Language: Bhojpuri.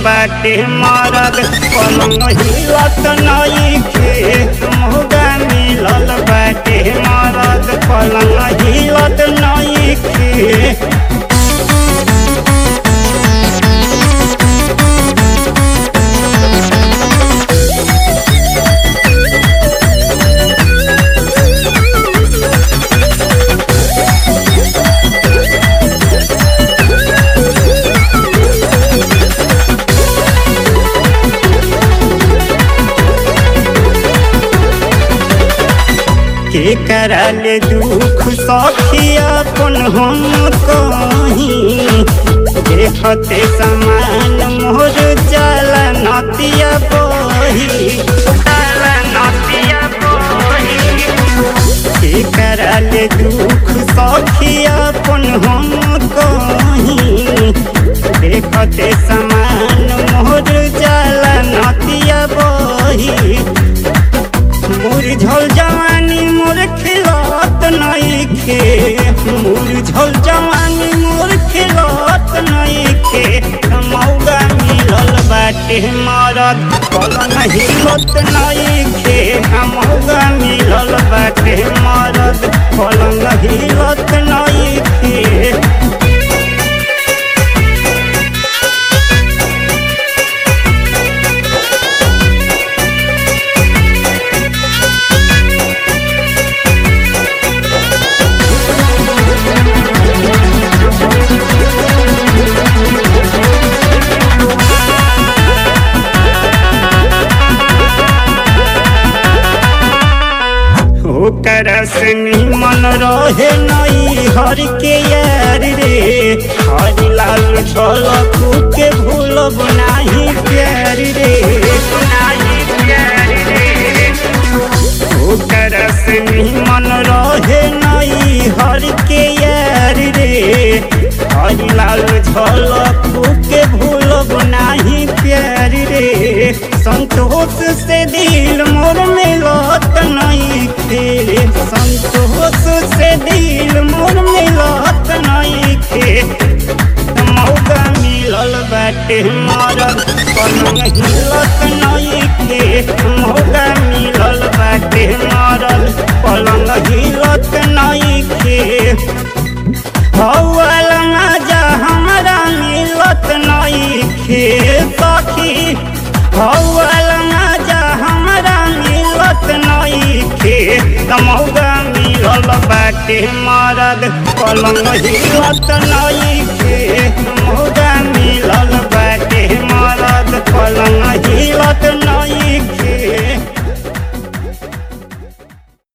बाटे मरद पलंग हिलत नइखे मौगा मिलल बाटे मरद पलंग हिलत नइखे के कराले दुख सखी अपन हम कहीं देखते समान मोर जाला नतिया बही जाला नतिया बही के कराले दुख सखी अपन हम कहीं देखते समान मोर जाला नतिया बही मोर झल जवानी मोर खिलत नइखे मोर झल जवानी मोर खिलत नइखे मौगा मिलल बाटे मरद पलंग हिलत नइखे मौगा मिलल बाटे मरद पलंग हिलत नइखे ओकर से मन रहे नई हर के यार रे हरि लाल झलकू के भूलब नाही प्यार रे नाही प्यार रे ओकर से मन रहे नई हर के यार रे हरि लाल झलकू के भूलब नाही प्यार रे संतोष से दिल मोर मिलत नहीं खे संतोष से दिल मोर मिलत नहीं खे मौका मिलल बाटे मरद पलंग हिलत नहीं खे मौका मिलल बाटे मरद पलंग हिलत नहीं खे हौल मजा हमरा मिलत नहीं खे सखी हौल मजा हमरा मिलत नहीं खे मौगा मिलल बाटे मरद पलंग हिलत नहीं खे मौगा मिलल बाटे मरद पलंग